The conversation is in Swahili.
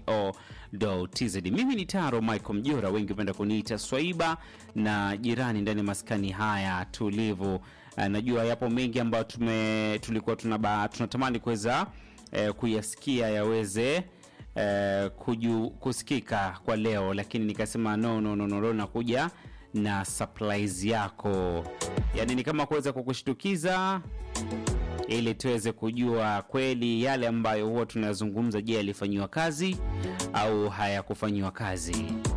co.tz. Mimi ni Taro Michael Mjora, wengi hupenda kuniita Swaiba na jirani ndani ya maskani haya tulivu. Uh, najua yapo mengi ambayo tume tulikuwa tunaba, tunatamani kuweza eh, kuyasikia yaweze eh, kuju, kusikika kwa leo, lakini nikasema no, no, no, no, no nakuja na surprise yako, yaani ni kama kuweza kukushtukiza ili tuweze kujua kweli yale ambayo huwa tunazungumza, je, yalifanyiwa kazi au hayakufanyiwa kazi.